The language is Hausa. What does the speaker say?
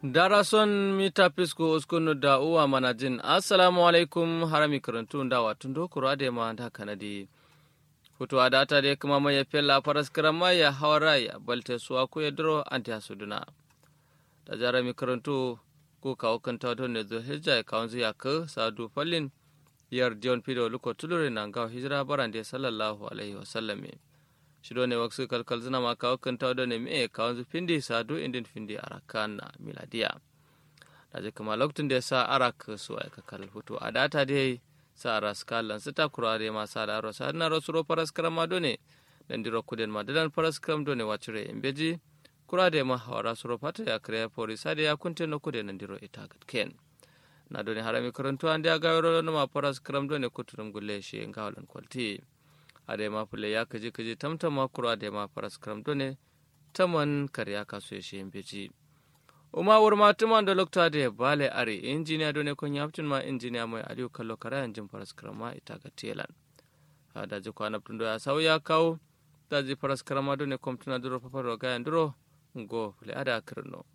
darason mita pisco uskunu da uwa manajin assalamu alaikum harami karantu da watun dokuru ade ma da kanadi hutu a data de kuma mai fella faras karama ya hawara ya balte suwa ku ya duro anti hasuduna da jarami karantu ko kawo kan tawato ne zo hijja ya kawon zuya ka sadu fallin yar dion pido luko tulure na gawo hijira barande sallallahu alaihi wasallam shido ne waksu kalkal zina ma kawo kan tawato ne me kawon zu findi sadu indin findi arakan na miladiya da je kuma lokacin da ya sa arak su aika kal hutu a data dai sa ras kalan sita kurare ma sa da rosa na rosuro paras karama done dan diro kuden ma dan paras karam done wacire embeji kurade ma hawara suro pata ya kare pori sade ya kunte no kuden nan diro ita gat ken na done harami karantu ande ya gawro no ma paras karam done kuturum gulle shi ngawlan kwalti ade ma pule ya kaji kaji tamtama kurade ma paras karam done taman karya kaso shi embeji uma wurma tuman da lokta da bale are injiniya done kon yaptin ma injiniya mai aliyu kallo kara yanjin faras karama ita ga telan da ji kwana tundo ya sau ya kawo da ji faras karama done kom tuna duro papar ga yan duro go le ada kirno